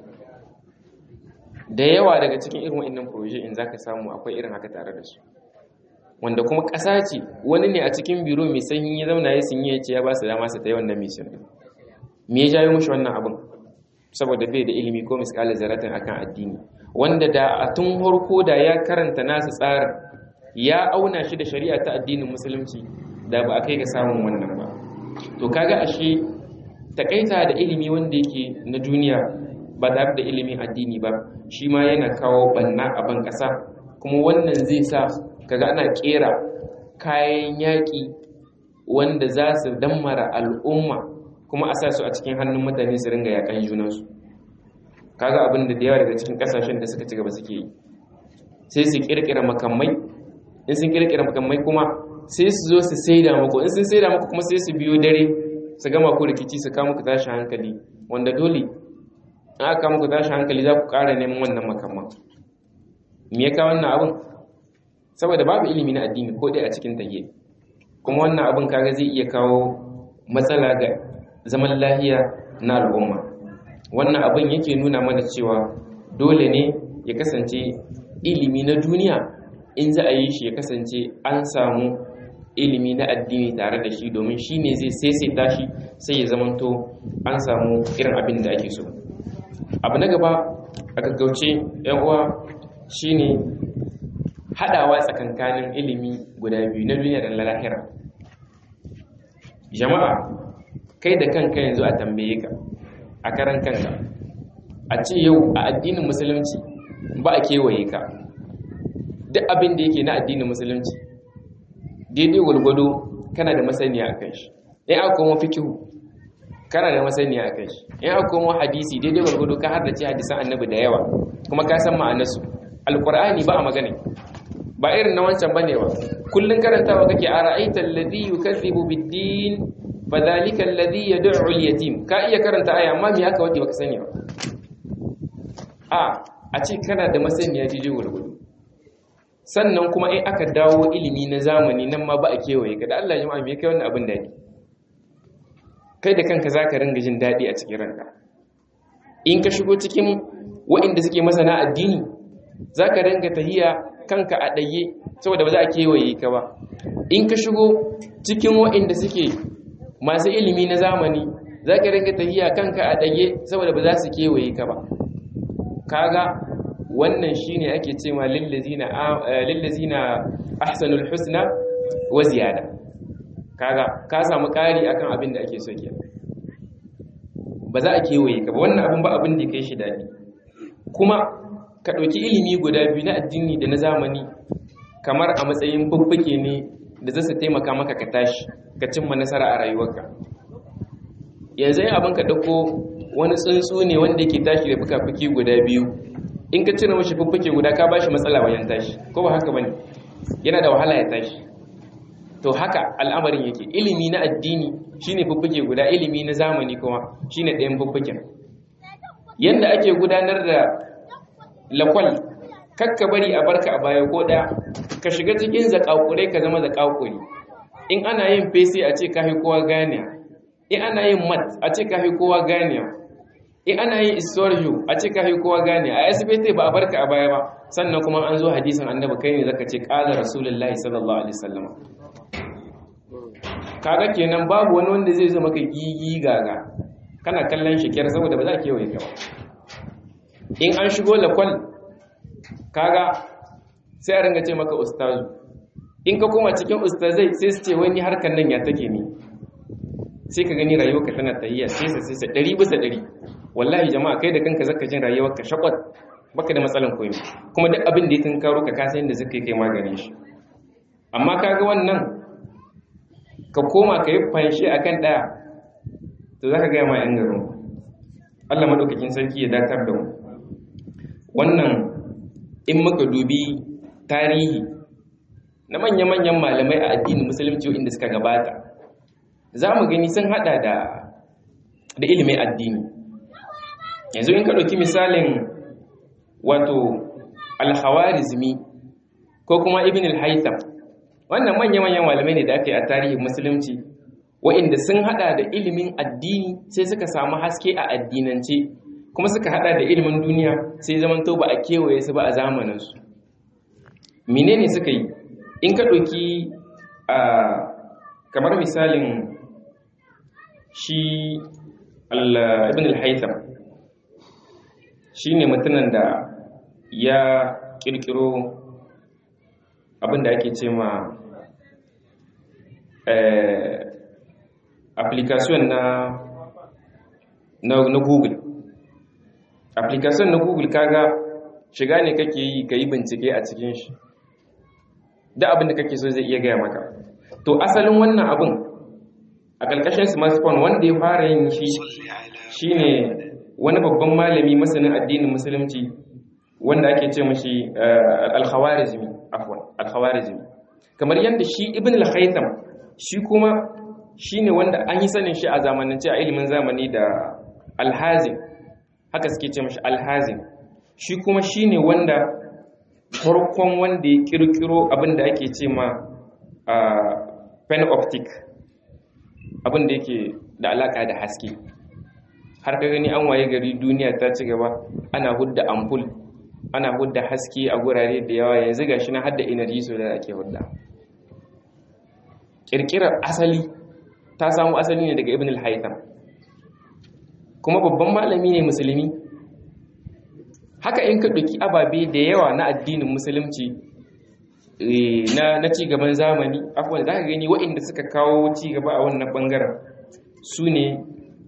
da yawa daga cikin irin wa'annan proje in zaka samu akwai irin haka tare da su wanda kuma ƙasa ce wani ne a cikin biro mai sanyi ya zauna ya sinye ya ce ya ba su dama su ta yi wannan mission me ya jayo mushi wannan abin saboda bai da ilimi ko miskala zaratin akan addini wanda da a tun harko da ya karanta nasu tsarin ya auna shi da shari'a ta addinin musulunci da ba a kai ga samun wannan ba to kaga ashe takaita da ilimi wanda yake na duniya ba tare da ilimin addini ba shi ma yana kawo banna a ban kasa kuma wannan zai sa kaga ana kera kayan yaƙi wanda za su dammara al'umma kuma a sa su a cikin hannun mutane su ringa yakan junansu kaga abin da yawa daga cikin kasashen da suka ci gaba suke yi sai su kirkira makamai in sun kirkira makamai kuma sai su zo su saida muku in sun saida muku kuma sai su biyo dare su gama ku rikici su kama ku tashi hankali wanda dole in aka kama ku tashi hankali za ku ƙara neman wannan makamman me ya kawo wannan abin saboda babu ilimi na addini ko dai a cikin tage kuma wannan abin kaga zai iya kawo matsala ga zaman lahiya na al'umma wannan abin yake nuna mana cewa dole ne ya kasance ilimi na duniya in za a yi shi ya kasance an samu ilimi na addini tare da shi domin shi ne zai saisaita shi sai ya zamanto an samu irin abin da ake so abu na gaba a gaggauce yan uwa shine hadawa tsakankanin ilimi guda biyu na duniya da na lahira jama'a kai da kanka yanzu a tambaye ka a karan kanka a ce yau a addinin musulunci ba a kewaye ka duk abin da yake na addinin musulunci daidai gwargwado kana da masaniya a kan shi in aka komo fikihu kana da masaniya a kan shi in aka komo hadisi daidai gwargwado ka har da ce hadisan annabi da yawa kuma ka san ma'anarsu alkur'ani ba a magana ba irin na wancan bane ba kullun karantawa kake a ra'aita alladhi yukazzibu bid-din fadhalika alladhi yad'u al-yatim ka iya karanta aya amma me haka wadi baka sani ba a a ce kana da masaniya jiji gurgudu sannan kuma in aka dawo ilimi na zamani nan ma ba a kewaye ka da Allah ya jama'a me kai wannan abin dadi kai da kanka zaka ringa jin dadi a cikin ranka in ka shigo cikin waɗanda suke masana addini zaka ringa tahiya kanka a ɗaye saboda ba za a kewaye ka ba in ka shigo cikin waɗanda suke masu ilimi na zamani za ka rinka tafiya kanka a ɗage saboda ba za su kewaye ka ba kaga wannan shine ake ce ma lillazina ahsanul husna wa ziyada kaga ka samu ƙari akan abin da ake so ke ba za a kewaye ka ba wannan abin ba abin da ya kai shi daɗi kuma ka ɗauki ilimi guda biyu na addini da na zamani kamar a matsayin bubbuke ne da zai taimaka maka ka tashi ka cimma nasara a rayuwarka yanzu yin abin ka ɗauko wani tsuntsu ne wanda yake tashi da fuka-fuki guda biyu in ka cire mashi fuffuke guda ka bashi matsala wajen tashi ko ba haka bane yana da wahala ya tashi to haka al'amarin yake ilimi na addini shine fuffuke guda ilimi na zamani kuma shine ɗayan fuffuken yanda ake gudanar da lakwal kakka bari a barka a baya ko ɗaya ka shiga cikin zakakurai ka zama zakakuri in ana yin fesi a ce ka fi kowa ganiya in ana yin mat a ce ka fi kowa ganiya in ana yin istorju a ce ka fi kowa ganiya a asibiti ba a barka a baya ba sannan kuma an zo hadisin annabi kai ne zaka ce qala rasulullahi sallallahu alaihi wasallam kaga kenan babu wani wanda zai zo maka gigi gaga kana kallon shi kyar saboda ba za ka kewaye ka ba in an shigo lakwal kaga sai a ringa ce maka ustazu in ka koma cikin ustazai sai su ce wani harkar nan ya take ne sai ka gani rayuwarka tana tayyiya sai sa sai sa ɗari bisa ɗari wallahi jama'a kai da kanka zaka jin rayuwarka shakwat baka da matsalan koyi kuma duk abin da ya tunkaro ka kasa yadda zaka kai maganin shi amma kaga wannan ka koma ka yi fanshi akan ɗaya to zaka gaya ma yan garin Allah madaukakin sarki ya datar da mu wannan in muka dubi tarihi na manya-manyan malamai a addinin musulunci inda suka gabata za mu gani sun hada da da ilimin addini yanzu in ka ɗauki misalin wato alhawarizmi ko kuma ibn al-haytham wannan manya-manyan malamai ne da aka yi a tarihin musulunci wa'inda sun hada da ilimin addini sai suka samu haske a addinance kuma suka hada da ilimin duniya sai zamanto ba a kewaye su ba a zamaninsu menene suka yi in ka ɗauki a kamar misalin shi ibn al-haytham shi ne mutumin da ya ƙirƙiro abinda ake ce ma application na na google application na google kaga shiga ne kake yi ka yi bincike a cikin shi da abin da kake so zai iya gaya maka to asalin wannan abin a ƙarƙashin smartphone wanda ya fara yin shi shine wani babban malami masanin addinin musulunci wanda ake ce mashi al-khawarizmi afwan al-khawarizmi kamar yadda shi ibn al-haytham shi kuma shine wanda an yi sanin shi a zamanance a ilimin zamani da al-hazim haka suke ce mashi al-hazim shi kuma shine wanda farkon wanda ya kirkiro abin da ake ce ma pen optic abin da yake da alaka da haske har ka gani an waye gari duniya ta ci gaba ana hudda ampul ana hudda haske a gurare da yawa yanzu ga shi na hadda energy so da ake hudda kirkirar asali ta samu asali ne daga ibn al-haytham kuma babban malami ne musulmi haka in ka ɗauki ababe da yawa na addinin musulunci na na cigaban zamani abubuwan za ka gani waɗanda suka kawo cigaba a wannan ɓangaren su ne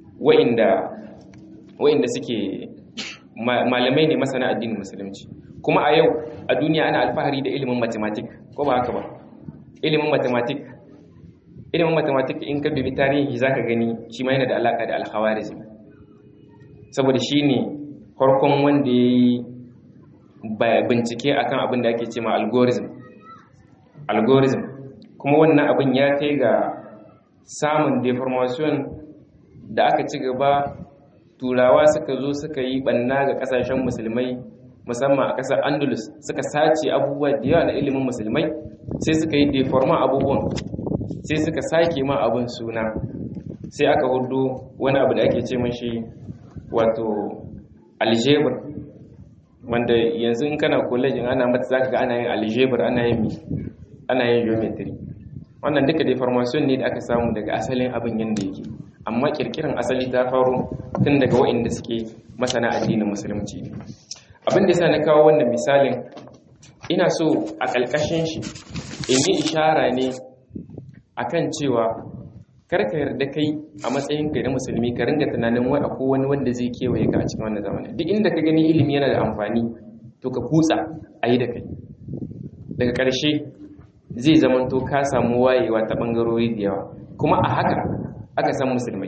waɗanda suke malamai ne masana addinin musulunci kuma a yau a duniya ana alfahari da ilimin matematik ko ba haka ba ilimin matematik ilimin matematik in ka dubi tarihi za ka gani shi ma yana da alaƙa da alhawarizm saboda shi ne farkon wanda ya yi bincike akan abin da ake ce ma algorithm algorithm kuma wannan abin ya kai ga samun deformation da aka ci gaba turawa suka zo suka yi banna ga kasashen musulmai musamman a kasar andalus suka sace abubuwa da yawa na ilimin musulmai sai suka yi deforma abubuwan sai suka sake ma abin suna sai aka hudu wani abu da ake ce mashi wato algebra wanda yanzu in kana college ana mata zaka ga ana yin algebra ana yin ana yin geometry wannan duka deformation ne da aka samu daga asalin abin yanda yake amma kirkiran asali ta faro tun daga waɗanda suke masana addinin musulunci abin da yasa na kawo wannan misalin ina so a ƙalƙashin shi in yi ishara ne akan cewa kar ka yarda kai a matsayin ka na musulmi ka ringa tunanin wai akwai wani wanda zai kewaye ka a cikin wannan zamanin duk inda ka gani ilimi yana da amfani to ka kutsa a yi da kai daga ƙarshe zai zamanto ka samu wayewa ta ɓangarori da yawa kuma a haka aka san musulmai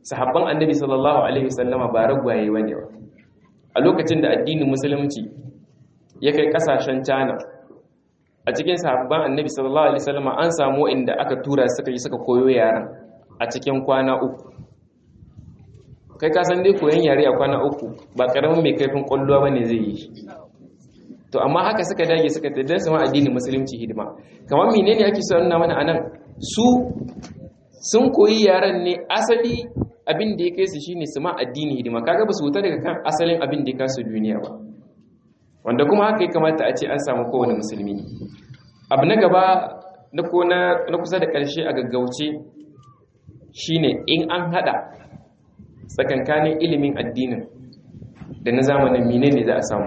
sahabban annabi sallallahu alaihi wasallama ba ragwaye bane ba a lokacin da addinin musulunci ya kai kasashen China a cikin sahabban annabi sallallahu alaihi wasallama an samu inda aka tura suka yi suka koyo yaran a cikin kwana uku kai ka san dai koyon yare a kwana uku ba karamin mai kaifin kwallowa bane zai yi to amma haka suka dage suka tada su ma addinin musulunci hidima kamar menene ake so nuna mana anan su sun koyi yaran ne asali abin da ya kai su shine su ma addini hidima kaga ba su wuta daga kan asalin abin da ya kasu duniya ba wanda kuma haka ya kamata a ce an samu kowane musulmi abu na gaba na ko na kusa da ƙarshe a gaggauce shine in an hada tsakankanin ilimin addinin da na zamanin menene za a samu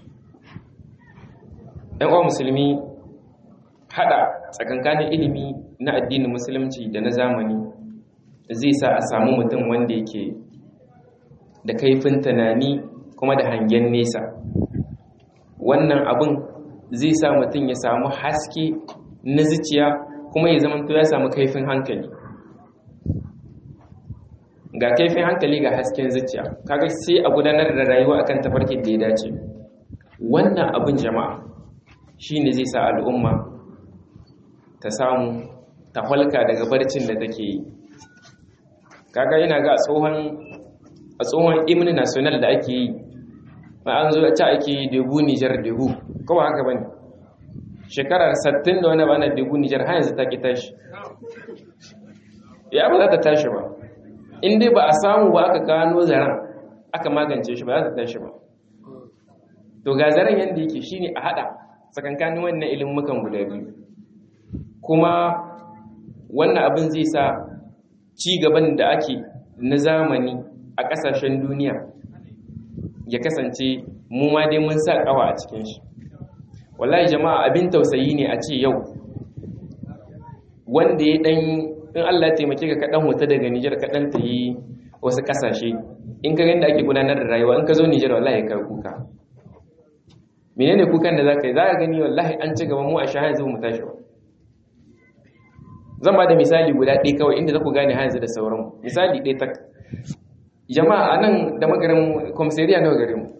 ɗan uwa musulmi hada tsakankanin ilimi na addinin musulunci da na zamani zai sa a samu mutum wanda yake da kaifin tunani kuma da hangen nesa wannan abin zai sa mutum ya samu haske na zuciya kuma ya zama ya samu kaifin hankali ga kaifin hankali ga hasken zuciya kaga sai a gudanar da rayuwa akan tafarkin da ya dace wannan abin jama'a shine zai sa al'umma ta samu ta falka daga barcin da take yi kaga yana ga tsohon a tsohon imni national da ake yi ma an zo ta ake yi debu nijar debu ko ba haka bane shekarar 60 da wani bana debu nijar har yanzu ta ki tashi ya ba za ta tashi ba in dai ba a samu ba aka gano zaren aka magance shi ba za ta tashi ba to ga zaren yadda yake shine a hada tsakankanin wannan ilimukan guda biyu kuma wannan abin zai sa ci gaban da ake na zamani a ƙasashen duniya ya kasance mu ma dai mun sa ƙawa a cikin shi wallahi jama'a abin tausayi ne a ce yau wanda ya ɗan in Allah ya taimake ka kaɗan huta daga Nijar kaɗan ta yi wasu ƙasashe in ka da ake gudanar da rayuwa in ka zo Nijar wallahi ka kuka menene kukan da za ka yi za ka gani wallahi an ci gaba mu a sha yanzu mu tashi ba zan ba da misali guda ɗaya kawai inda za ku gane hanzu da sauran misali ɗaya ta jama'a a nan da magarin komisariya nawa gare mu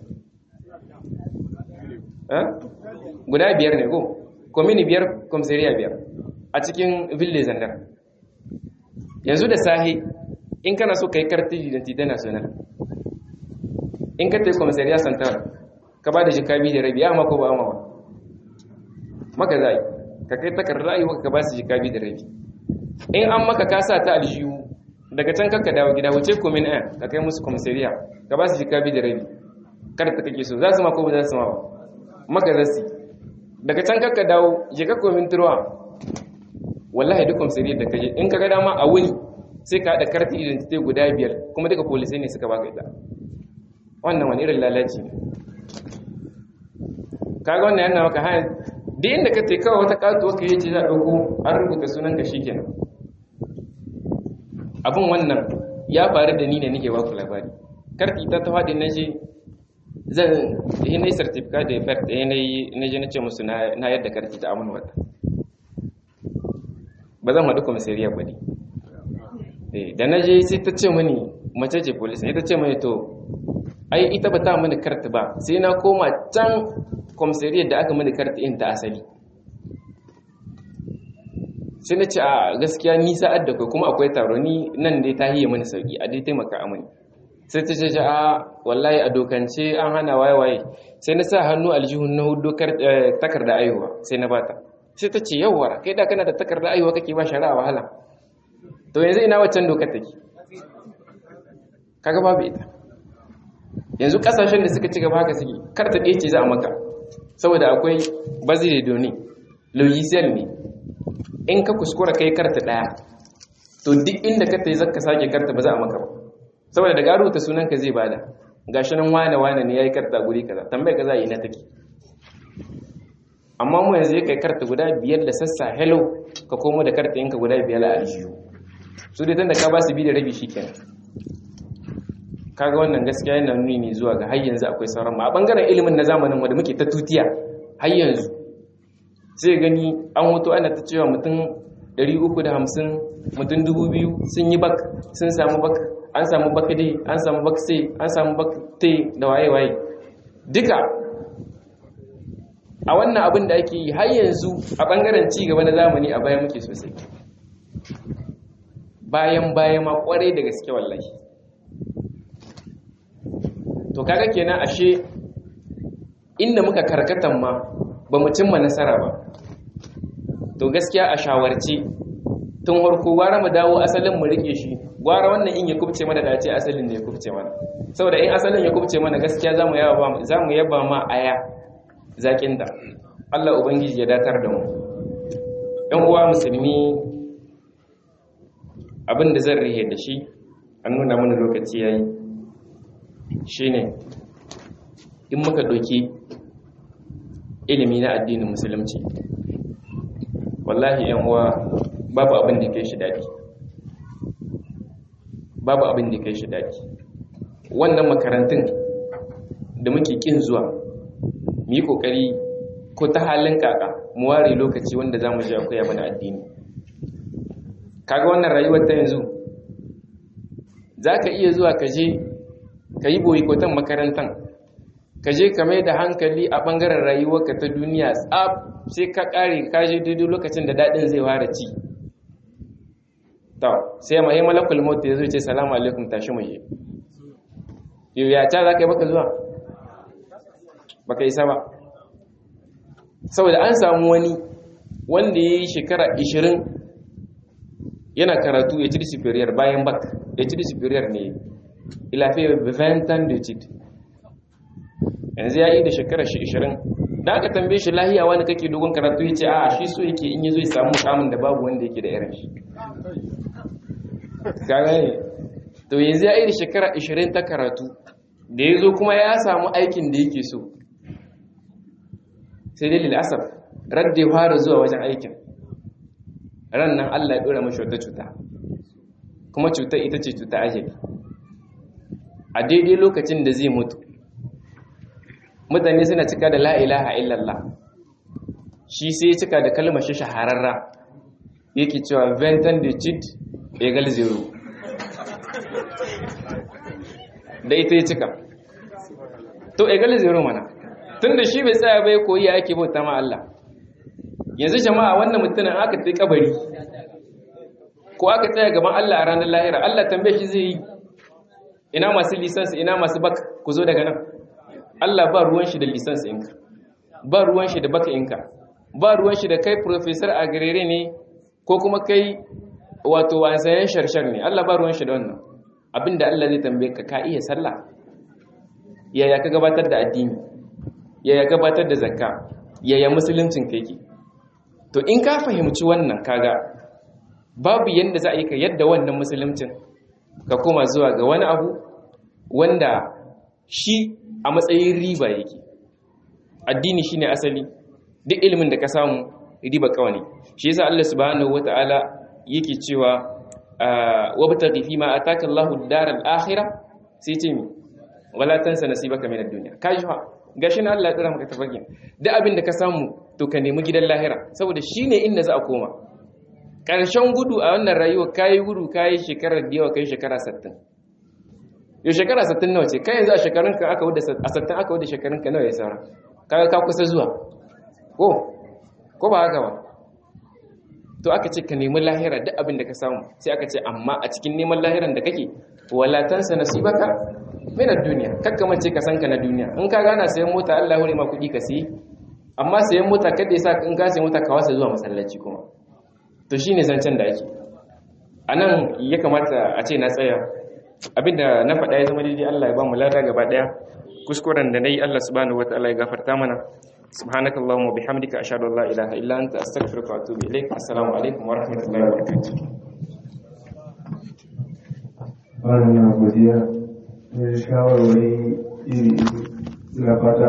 guda biyar ne ko komini biyar komisariya biyar a cikin ville zandar yanzu da sahi in kana so ka yi karti identity national in ka tai komisariya santar ka ba da jika biyu da rabi ya mako ba amawa maka za ka kai takardar rayuwa ka ba su jika biyu da rabi in an maka kasa ta aljihu daga can kanka dawo gida wuce komin ɗaya ka kai musu komisariya ka ba su jika bi da rabi kar ta kake so za su ma ko ba za su ma ba maka za su daga can kanka dawo je ka komin turwa wallahi duk komisariyar da kaje in ka ga dama a wuni sai ka haɗa karti identity guda biyar kuma duka polisai ne suka baka ita wannan wani irin lalaci ne kaga wannan yana maka hanyar duk inda ka te kawai wata katuwa ka yi ce za a ɗauko an rubuta sunan ka shikenan abin wannan ya faru da ni ne nake baku labari karki ta tawa da naje zan yi na yi certificate da effect da yanayi na je na ce musu na yadda karki ta amina wata ba zan haɗu komisariya ba ne da na je sai ta ce mani mace ce polis ne ta ce mani to ai ita ba ta mani karta ba sai na koma can komisariyar da aka mani karta in ta asali sai na ce a gaskiya ni sa'ad da kai kuma akwai taro ni nan dai ta hiye mani sauki a dai taimaka a mani sai ta ce a wallahi a dokance an hana waye waye sai na sa hannu aljihun na hudu takarda aihuwa sai na bata sai ta ce yawwa kai da kana da takarda aihuwa kake ba shari'a wahala to yanzu ina waccan dokar take kaga babu ita yanzu kasashen da suka ci gaba haka suke karta ɗaya ce za a maka saboda akwai bazire doni logiciel ne in ka kuskura kai karta ɗaya to duk inda ka tai zaka sake karta ba za a maka ba saboda daga rubuta sunan ka zai bada gashi nan wane wane ne yayi karta guri kaza tambayar ka za yi na take amma mu yanzu kai karta guda biyar da sassa hello ka komo da karta yanka guda biyar a aljihu su dai tunda ka ba su bi da rabi shikenan kaga wannan gaskiya yana nuni ne zuwa ga har yanzu akwai sauran ma a bangaren ilimin na zamanin wanda muke ta tutiya har yanzu sai gani an hoto ana ta cewa mutum 350 mutum 2000 sun yi bak sun samu bak an samu bakade an samu bakse an samu bakte da waye-waye duka a wannan abin da ake yi har yanzu a bangaren ci gaba na zamani a baya muke sosai bayan baya ma kwarai da gaske wallahi to kaga kenan ashe inda muka karkatan ma ba mu cimma nasara ba to gaskiya a shawarci tun harko gwara mu dawo asalin mu rike shi gwara wannan in ya kubce mana dace asalin da ya kubce mana saboda in asalin ya kubce mana gaskiya zamu yaba zamu yaba ma aya zakin da Allah ubangiji ya datar da mu ɗan uwa musulmi abin da zan rihe da shi an nuna mana lokaci yayi shine in muka ɗauki ilimi na addinin musulunci wallahi yan uwa babu abin da kai shi daɗi babu abin da kai shi daɗi wannan makarantun da muke kin zuwa mu yi ƙoƙari ko ta halin kaka mu ware lokaci wanda za mu je akwai mana addini kaga wannan rayuwar ta yanzu za ka iya zuwa ka je ka yi boyikotan makarantan ka je ka mai da hankali a ɓangaren rayuwarka ta duniya tsab sai ka ƙare ka je daidai lokacin da daɗin zai fara ci to sai mai malakul maut ya zo ce salamu alaikum tashi mu je yau ya ta za ka yi baka zuwa baka isa ba saboda an samu wani wanda ya yi shekara 20 yana karatu ya ci superior bayan bak ya ci superior ne ilafi ventan da cid yanzu ya yi da shekara shi 20 da aka tambaye shi lahiya wani kake dogon karatu ya ce a shi so yake in yi zo ya samu kamun da babu wanda yake da irin shi gane to yanzu ya yi da shekara 20 ta karatu da ya zo kuma ya samu aikin da yake so sai dai lil'asar radda ya fara zuwa wajen aikin ran nan Allah ya dora mashi wata cuta kuma cutar ita ce cuta ajali a daidai lokacin da zai mutu mutane suna cika da la'ilaha illallah shi sai ya cika da kalmar shi shahararra yake cewa ventan de chit egal zero da ita ya cika to egal zero mana tun da shi bai tsaya bai koyi ake bauta ma Allah yanzu jama'a wannan mutumin aka tsaye kabari ko aka tsaya gaban Allah a ranar lahira Allah tambaye shi zai yi ina masu lisansi ina masu baka ku zo daga nan Allah ba ruwan shi da lisansi inka ba ruwan shi da baka inka ba ruwan shi da kai professor a garere ne ko kuma kai wato wasayen sharshar ne Allah ba ruwan shi da wannan abinda Allah zai tambaye ka ka iya sallah yaya ka gabatar da addini yaya gabatar da zakka yaya musuluncin ka yake to in ka fahimci wannan kaga babu yanda za a yi ka yadda wannan musuluncin ka koma zuwa ga wani abu wanda shi a matsayin riba yake addini shine asali duk ilimin da ka samu riba kawai shi yasa Allah subhanahu wataala yake cewa wabtaghi fi ma ataka Allahu ad-daral akhirah sai ce mi wala tansa nasibaka min ad-dunya kaji fa gashi na Allah ya tsara maka tafakin duk abin da ka samu to ka nemi gidan lahira saboda shine inda za a koma ƙarshen gudu a wannan rayuwa kayi gudu kayi shekarar da yawa kai shekara 60 yau shekara 60 nawa ce kai yanzu a shekarun ka aka wuda a 60 aka wuda shekarun ka nawa ya saura kaga ka kusa zuwa ko ko ba haka ba to aka ce ka nemi lahira duk abin da ka samu sai aka ce amma a cikin neman lahiran da kake wala tansa nasibaka min ad-dunya kakka mace ka san ka na duniya in ka gana sayan mota Allah hore ma kudi ka siyi amma sayan mota kada yasa in ka sayan mota ka wasa zuwa masallaci kuma to shine zancen da ake anan ya kamata a ce na tsaya abinda na faɗa ya zama daidai Allah ya ba mu lada gaba daya kuskuren da nayi Allah subhanahu wataala ya gafarta mana سبحانك اللهم وبحمدك أشهد أن لا إله إلا أنت أستغفرك وأتوب إليك السلام عليكم ورحمة الله وبركاته wannan godiya da shawarwari iri na fata